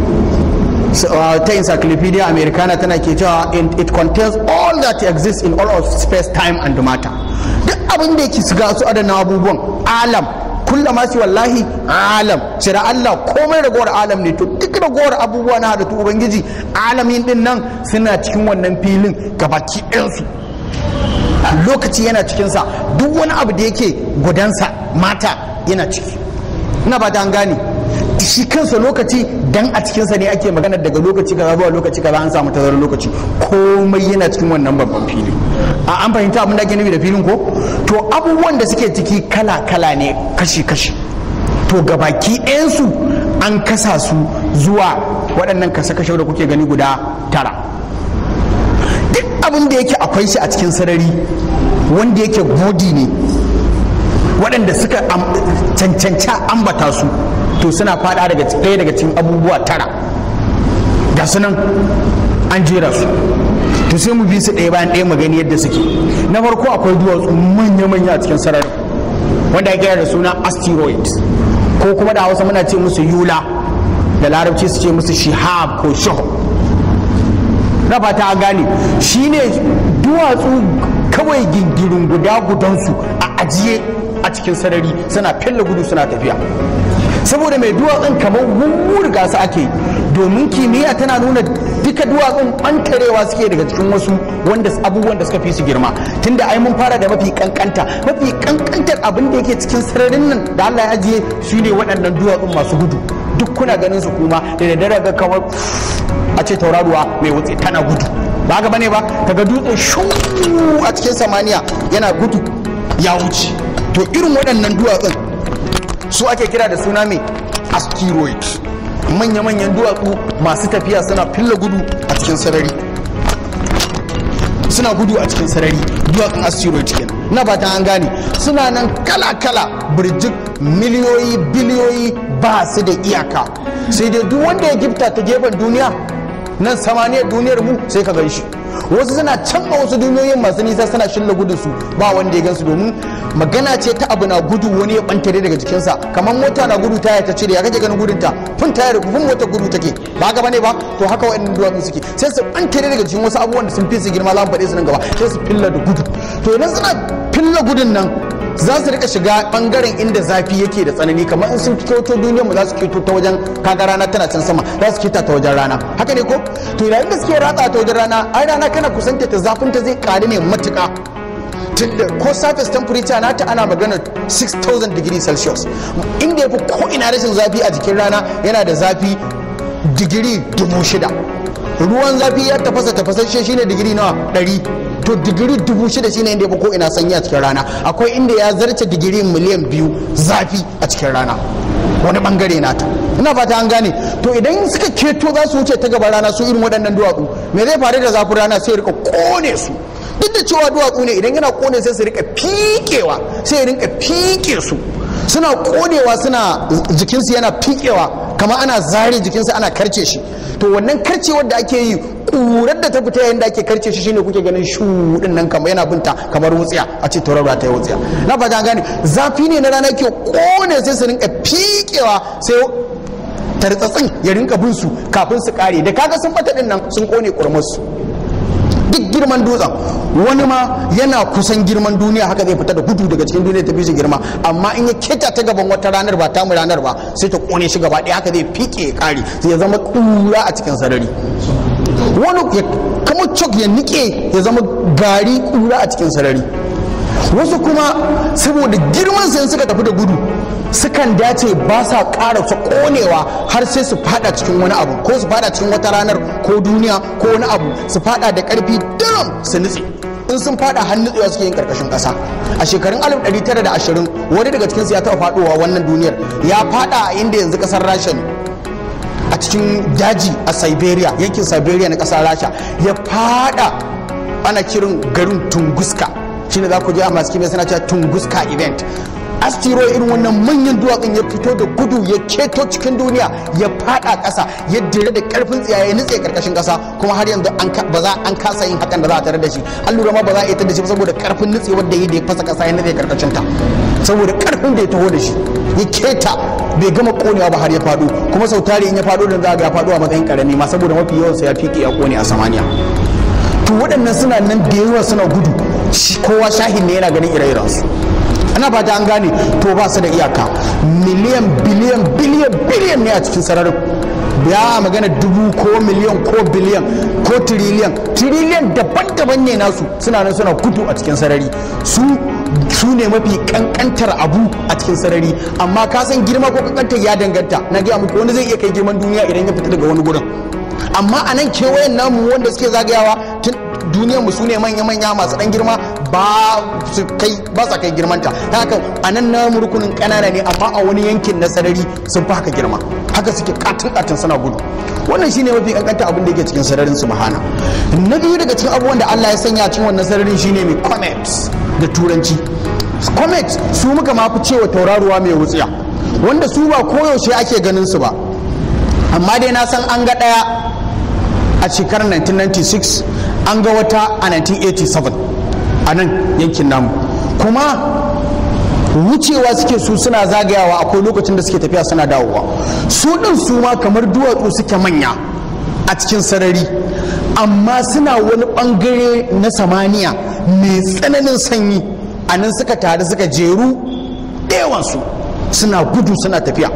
ta encyclopedia americana tana ke cewa it contains all that exists in all of space time and matter duk abin da yake shiga su adana abubuwan alam kullama su wallahi alam shira Allah komai ragowar alam ne to duk ragowar abubuwa na halittu ubangiji alamin din nan suna cikin wannan filin gabaki ɗayansu lokaci yana cikinsa duk wani abu da yake gudansa mata yana ciki ina ba ta an gane shi kansa lokaci dan a cikinsa ne ake magana daga lokaci kaza zuwa lokaci kaza an samu tazarar lokaci komai yana cikin wannan babban fili a an fahimta abin da ake nufi da filin ko to abubuwan da suke ciki kala kala ne kashi kashi to gabaki ɗayansu an kasa su zuwa waɗannan kasa-kashe da kuke gani guda tara duk abin da yake akwai shi a cikin sarari wanda yake godi ne waɗanda suka cancanci ambata su to suna fada daga ɗaya daga cikin abubuwa tara ga sunan an jera su to sai mu bi su ɗaya bayan ɗaya mu gani yadda suke na farko akwai duwatsu manya-manya a cikin sarari wanda ya da suna asteroid ko kuma da hausa muna ce musu yula da larabci su ce musu shihab ko shaho na fata an gane shine duwatsu kawai gingirin guda gudansu a ajiye a cikin sarari suna fella gudu suna tafiya saboda mai duwatsun kamar wurga su ake domin kimiyya tana nuna duka duwatsun ɓantarewa suke daga cikin wasu wanda abubuwan da suka fi su girma tunda ai mun fara da mafi kankanta mafi kankantar abin da yake cikin sararin nan da Allah ya ajiye su ne waɗannan duwatsun masu gudu duk kuna ganin su kuma da daddare ga kamar a ce tauraruwa mai wutse tana gudu ba ga bane ba kaga dutsen shu a cikin samaniya yana gudu ya wuce to irin waɗannan duwatsun su ake kira da suna mai asteroid manya-manyan duwatsu masu tafiya suna filla gudu a cikin sarari suna gudu a cikin sarari duwatsun asteroid kenan na ba ta an gane suna nan kala-kala birjik miliyoyi biliyoyi ba su da iyaka sai dai duk wanda ya gifta ta gefen duniya nan samaniyar duniyar mu sai ka gan shi wasu suna can a wasu duniyoyin masu nisa suna shilla gudun su ba wanda ya gansu domin magana ce ta abu na gudu wani ya bantare daga jikinsa kamar mota na gudu taya ta cire ya kake ganin gudun ta fun taya da fun mota gudu take ba haka bane ba to haka wa'annan duwatsu suke sai su bantare daga jikin wasu abubuwan da sun fi su girma za mu faɗe su nan gaba sai su filla da gudu to idan suna filla gudun nan za su rika shiga bangaren inda zafi yake da tsanani kamar in sun kyoto duniyar mu za su kyoto ta wajen kaga rana tana can sama za su kyota ta wajen rana haka ne ko to yayin da suke ratsa ta wajen rana ai rana kana kusanta ta zafin ta zai ƙaru ne matuƙa tunda ko surface temperature nata ana magana 6000 degree celsius inda ya fi ko ina rashin zafi a jikin rana yana da zafi digiri dubu shida ruwan zafi ya tafasa tafasashe shine digiri nawa ɗari to digiri dubu shida shine inda ya fi ko ina sanyi a cikin rana akwai inda ya zarce digiri miliyan biyu zafi a cikin rana wani bangare nata ina fata an gane to idan suka keto za su wuce ta gaban rana su irin waɗannan duwatsu me zai faru da zafin rana sai rika kone su duk da cewa duwatsu ne idan yana kone sai su rika fikewa sai ya rinka fike su suna konewa suna jikinsu yana fikewa kamar ana zare jikinsu ana karce shi to wannan karcewar da ake yi ƙurar da ta fita yayin da ake karce shi shine kuke ganin shu din nan kamar yana binta kamar wutsiya a ce tauraro ta yi wutsiya na fata gane zafi ne na rana ke kone sai su rinka fiƙewa sai tartsatsin ya rinka bin su kafin su kare da kaga sun bata din nan sun kone kurmus duk girman dutsen wani ma yana kusan girman duniya haka zai fita da gudu daga cikin duniya ta fi shi girma amma in ya keta ta gaban wata ranar ba tamu ranar ba sai ta kone shi gaba ɗaya haka zai fike ya kare sai ya zama kura a cikin sarari wani ya kama cok ya nike ya zama gari kura a cikin sarari wasu kuma saboda girman sai suka tafi da gudu sukan dace ba sa ƙara su ƙonewa har sai su fada cikin wani abu ko su fada cikin wata ranar ko duniya ko wani abu su fada da ƙarfi daram su nutse in sun fada har nutsewa suke yin karkashin ƙasa a shekarun 1920 wani daga cikinsu ya taɓa faɗowa wannan duniyar ya fada a inda yanzu ƙasar rasha ne a cikin daji a siberia yankin siberia na ƙasar rasha ya fada ana kirin garin tunguska shine za ku je a masu kimiyya suna cewa tunguska event asteroid irin wannan manyan duwatsun ya fito da gudu ya keto cikin duniya ya fada ƙasa ya dire da karfin tsiya ya nutse karkashin ƙasa kuma har yanzu ba za an kasa yin hakan da za a tare da shi an lura ma ba za a yi ta da shi ba saboda karfin nutsewar da ya da ya fasa ƙasa ya nutse karkashin ta saboda karfin da ya taho da shi ya keta bai gama konewa ba har ya fado kuma sau tari in ya fado da za ga ya fado a matsayin karami ma saboda mafi yawansa ya fiƙe ya kone a samaniya to waɗannan suna nan da yawa suna gudu kowa shahin ne yana ganin ire-irensu ana fata an gane to ba su da iyaka miliyan biliyan biliyan biliyan ne a cikin sararin ya magana dubu ko miliyan ko biliyan ko tiriliyan tiriliyan daban-daban ne nasu suna nan suna gudu a cikin sarari su su ne mafi kankantar abu a cikin sarari amma ka san girma ko kankantar ya danganta na gaya muku wani zai iya kai girman duniya idan ya fita daga wani gurin amma a nan kewayen namu wanda suke zagayawa tun duniyar mu sune manya-manya masu dan girma ba su kai ba sa kai girmanta ta haka a nan namu rukunin kanana ne amma a wani yankin na sarari sun fi haka girma haka suke katin katin suna gudu wannan shine mafi kankanta abin da yake cikin sararin su bahana na biyu daga cikin abubuwan da Allah ya sanya cikin wannan sararin shine mai comets da turanci comet su muka ma fi cewa tauraruwa mai wutsiya wanda su ba koyaushe ake ganin su ba amma dai na san an ga ɗaya a shekarar 1996 an ga wata a 1987 a nan yankin namu kuma wucewa suke su suna zagayawa akwai lokacin da suke tafiya suna dawowa su ɗin su ma kamar duwatsu suke manya a cikin sarari amma suna wani ɓangare na samaniya mai tsananin sanyi a nan suka taru suka jeru ɗewansu suna gudu suna tafiya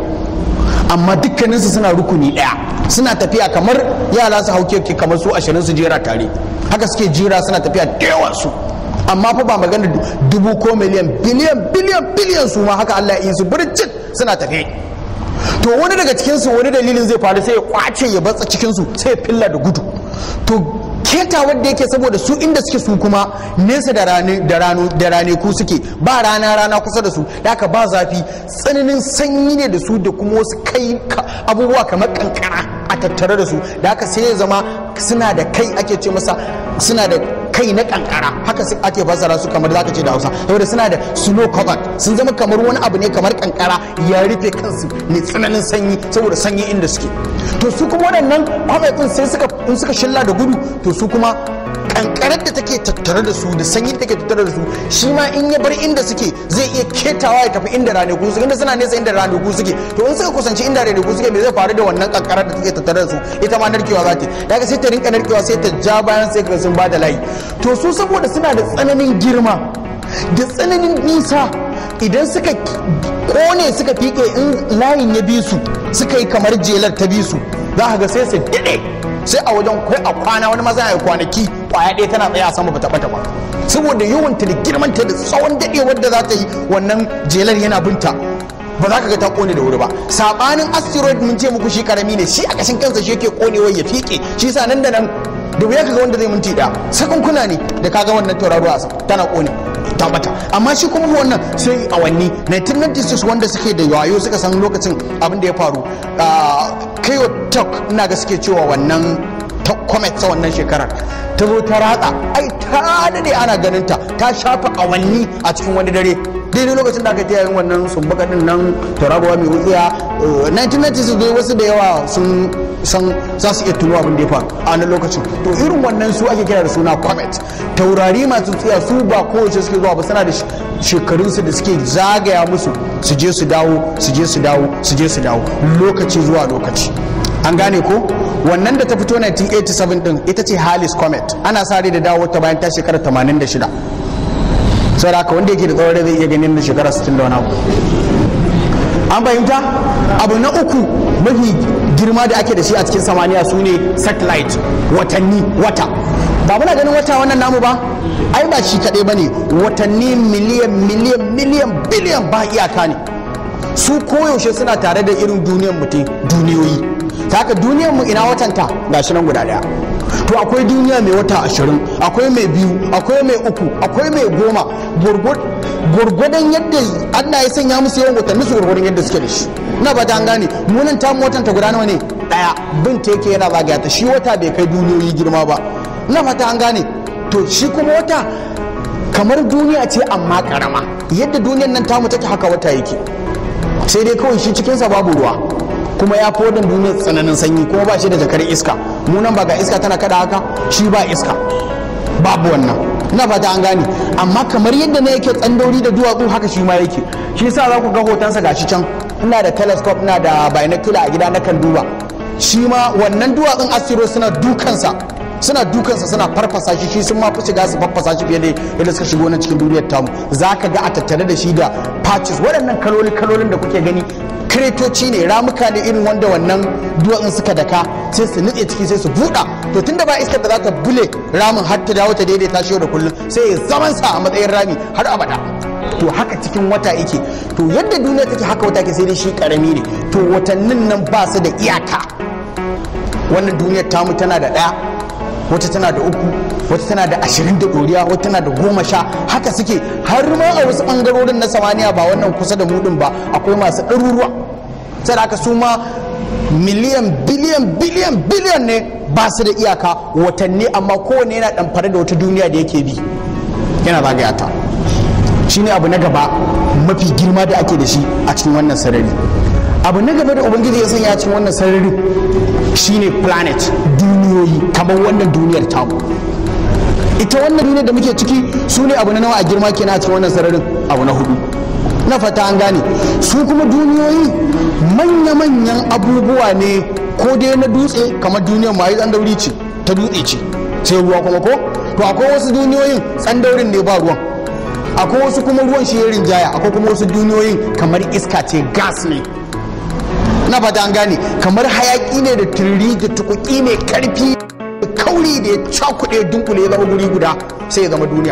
amma dukkaninsu suna rukuni ɗaya suna tafiya kamar yara su hauke kamar su ashirin su jera tare haka suke jira suna tafiya da su amma fa ba magana dubu ko miliyan biliyan biliyan biliyan su ma haka Allah ya yi su birjit suna tafe to wani daga cikinsu wani dalilin zai faru sai ya kwace ya batsa cikinsu sai ya filla da gudu to keta wanda yake saboda su inda suke su kuma nesa da rane da rano da rane ku suke ba rana rana kusa da su da haka ba zafi tsananin sanyi ne da su da kuma wasu kai abubuwa kamar kankara a tattare da su da haka sai ya zama suna da kai ake ce masa suna da kai na kankara haka ake fassara su kamar zaka ce da Hausa saboda suna da snow covered sun zama kamar wani abu ne kamar kankara ya rufe kansu ne tsananin sanyi saboda sanyi inda suke to su kuma waɗannan kwametsin sai suka in suka shilla da gudu to su kuma kankarar da take tattare da su da sanyi da take tattare da su shi ma in ya bar inda suke zai iya ketawa ya tafi inda ranaku suke inda suna nesa inda ranaku suke to in suka kusanci inda ranaku suke me zai faru da wannan kankarar da take tattare da su ita ma narkewa za ta daga sai ta rinka narkewa sai ta ja bayan sai ka sun ba da layi to su saboda suna da tsananin girma da tsananin nisa idan suka kone suka fike in layin ya bi su suka yi kamar jelar ta bi su za ka ga sai su dade sai a wajen kai a kwana wani maza ya kwanaki kwaya ɗaya tana tsaye a sama bata bata ba saboda yawanta da girmanta da tsawon daɗewar da za ta yi wannan jelar yana binta ba za ka ga ta kone da wuri ba sabanin asteroid mun ce muku shi karami ne shi a kashin kansa shi yake konewa ya fike shi sa nan da nan da wuya kaga wanda zai minti ɗaya sakunkuna ne da kaga wannan tauraruwa a tana kone ta bata amma shi kuma wannan sai awanni 1996 wanda suke da yayo suka san lokacin abin da ya faru kayo tok ina ga suke cewa wannan comet ta wannan shekarar ta zo ta ratsa ai ta dade ana ganin ta ta shafa awanni a cikin wani dare duk daidai lokacin da aka ta yayin wannan sumbaka din nan turabawa mai wutsiya 1990 dai wasu da yawa sun san za su iya tuno abin da ya faru a wannan lokacin to irin wannan su ake kira da suna comet taurari masu tsiya su ba kowace suke zuwa ba suna da shekarunsu da suke zagaya musu su je su dawo su je su dawo su je su dawo lokaci zuwa lokaci an gane ko wannan da ta fito 1987 din ita ce halis comet ana sa rai da dawo ta bayan ta shekara 86 sai da haka wanda yake da tsawon rai zai iya ganin da shekara 60 da wani abu an fahimta abu na uku mafi girma da ake da shi a cikin samaniya su ne satellite watanni wata ba muna ganin wata wannan namu ba ai ba shi kaɗai ba ne watanni miliyan miliyan miliyan biliyan ba iyaka ne su koyaushe suna tare da irin duniyar mutum duniyoyi ta haka duniyar mu ina watanta ga shi nan guda daya to akwai duniya mai wata ashirin akwai mai biyu akwai mai uku akwai mai goma gwargwadon yadda allah ya sanya musu yawan watanni su gwargwadon yadda suke da shi ina ba ta an gane munan tamu watan ta guda nawa ne daya bin ta yake yana zagaya ta shi wata bai kai duniyoyi girma ba ina fata an gane to shi kuma wata kamar duniya ce amma karama yadda duniyar nan tamu take haka wata yake sai dai kawai shi cikinsa babu ruwa kuma ya fi wadin duniyar tsananin sanyi kuma ba shi da jakar iska mu nan ba ga iska tana kada haka shi ba iska babu wannan ina fata an gane amma kamar yadda na yake tsandauri da duwatsu haka shi ma yake shi yasa za ku ga hotonsa gashi can ina da telescope ina da binocular a gida na kan duba shi ma wannan duwatsun astro suna dukansa suna dukansa suna farfasa shi shi sun ma fi shiga su farfasa shi fiye da yadda suka shigo na cikin duniyar tamu za ka ga a tattare da shi da patches waɗannan kaloli kalolin da kuke gani kretoci ne ramuka ne irin wanda wannan duwatsun suka daka sai su nutse ciki sai su buɗa to tunda ba iskar da za ta bule ramin har ta dawo ta daidaita shi yau da kullum sai ya zaman sa a matsayin rami har abada to haka cikin wata yake to yadda duniya take haka wata ke sai dai shi karami ne to watannin nan ba su da iyaka wannan duniyar tamu tana da ɗaya wata tana da uku wata tana da ashirin da ɗoriya wata tana da goma sha haka suke har ma a wasu ɓangarorin na samaniya ba wannan kusa da mudin ba akwai masu ɗaruruwa sai da aka su ma miliyan biliyan biliyan biliyan ne ba su da iyaka watanni amma kowane yana ɗamfare da wata duniya da yake bi yana zagaya ta shine abu na gaba mafi girma da ake da shi a cikin wannan sarari abu na gaba da ubangiji ya sanya cikin wannan sarari shine planet duniyoyi kamar wannan duniyar tamu ita wannan duniyar da muke ciki su ne abu na nawa a girma kenan a cikin wannan sararin abu na hudu na fata an gane su kuma duniyoyi manya-manyan abubuwa ne ko dai na dutse kamar duniyar ma tsandauri ce ta dutse ce sai ruwa kuma ko to akwai wasu duniyoyin tsandaurin ne ba ruwan akwai wasu kuma ruwan shi ya rinjaya akwai kuma wasu duniyoyin kamar iska ce gas ne na fata an gane kamar hayaki ne da turri da tukuki mai karfi kauri da ya cakuɗe dunkule ya zama guri guda sai ya zama duniya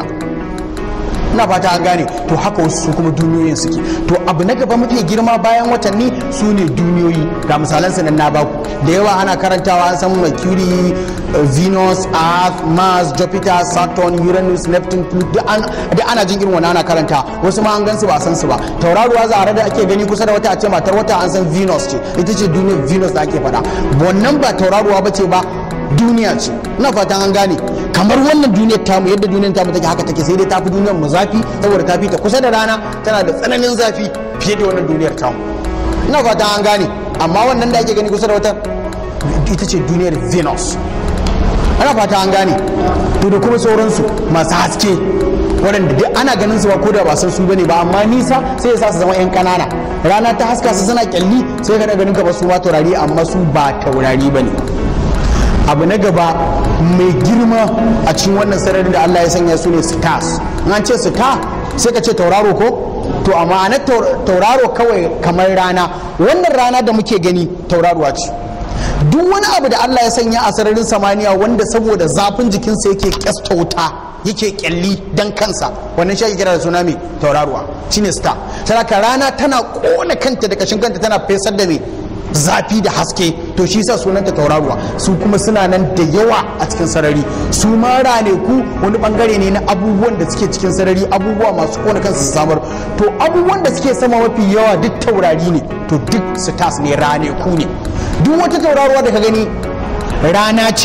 na fata an gane to haka wasu su kuma duniyoyin suke to abu na gaba mafi girma bayan watanni su ne duniyoyi ga misalan su nan na baku da yawa ana karantawa an san mercury venus earth mars jupiter saturn uranus neptune pluto da ana jin irin wannan ana karanta wasu ma an gan su ba san su ba tauraruwa zara da ake gani kusa da wata a ce matar wata an san venus ce ita ce duniyar venus da ake faɗa wannan ba tauraruwa ba ce ba duniya ce ina fatan an gane kamar wannan duniyar tamu yadda duniyar tamu take haka take sai dai tafi duniyar mu zafi saboda ta fi ta kusa da rana tana da tsananin zafi fiye da wannan duniyar tamu ina fatan an gane amma wannan da ake gani kusa da wata ita ce duniyar venus ana fata an gane to da kuma sauransu masu haske waɗanda duk ana ganin su ba ko da ba san su bane ba amma nisa sai ya sa su zama yan ƙanana rana ta haska su suna kyalli sai ka ganin ka ba su ma taurari amma su ba taurari bane abu na gaba mai girma a cikin wannan sararin da Allah ya sanya su ne stars an ce star sai ka ce tauraro ko to amma na tauraro kawai kamar rana wannan rana da muke gani tauraruwa ce duk wani abu da Allah ya sanya a sararin samaniya wanda saboda zafin jikinsa yake kyasta wuta yake kyalli dan kansa wannan shi ake kira da suna mai tauraruwa shine star saraka rana tana kona kanta da kashin kanta tana fesar da mai zafi da haske to shi sa sunanta tauraruwa su kuma suna nan da yawa a cikin sarari su ma ku wani bangare ne na abubuwan da suke cikin sarari abubuwa masu kona kansu su samar to abubuwan da suke sama mafi yawa duk taurari ne to duk stars ne ku ne duk wata tauraruwa da ka gani rana ce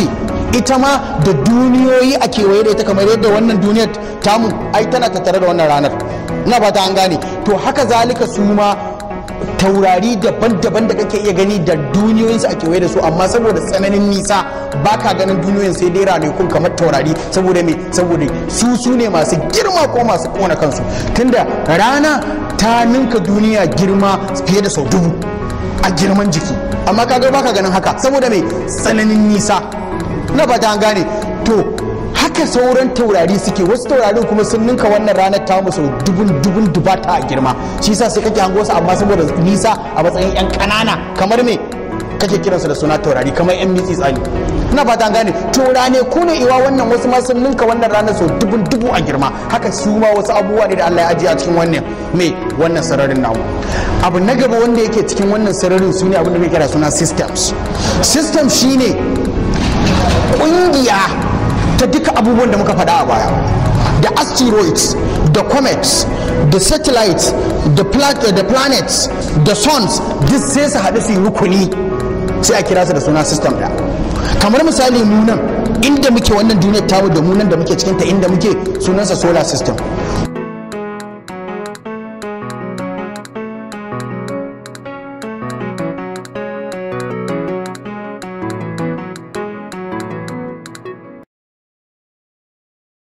ita ma da duniyoyi a kewaye da ita kamar yadda wannan duniyar tamu ai tana tattare da wannan ranar ina ba ta an gane to haka zalika su ma taurari daban-daban da kake iya gani da duniyoyinsu a kewaye da su amma saboda tsananin nisa ba ka ganin duniyoyin sai dai ranakun kamar taurari saboda me saboda su su ne masu girma ko masu kona kansu tunda rana ta ninka duniya girma fiye da sau dubu a girman jiki amma kaga ba ka ganin haka saboda me tsananin nisa na ba ta gane to haka sauran taurari suke wasu taurarin kuma sun ninka wannan ranar ta musu dubun dubun dubata a girma shi yasa sai kake hango su amma saboda nisa a matsayin yan kanana kamar me kake kiransu da suna taurari kamar yan mitsi tsani ina fata an gane taurane ku ne iwa wannan wasu ma sun ninka wannan ranar sau dubun dubu a girma haka su ma wasu abubuwa ne da Allah ya ajiye a cikin wannan me wannan sararin namu abu na gaba wanda yake cikin wannan sararin su ne abin da muke kira suna systems system shine kungiya ta duka abubuwan da muka faɗa a baya da asteroids da comets da satellites da, pla da planets da suns duk sai su haɗu su yi rukuni sai a kira su da suna system ɗaya kamar misali mu nan inda muke wannan duniyar tamu da mu nan da muke cikinta inda muke sunansa solar system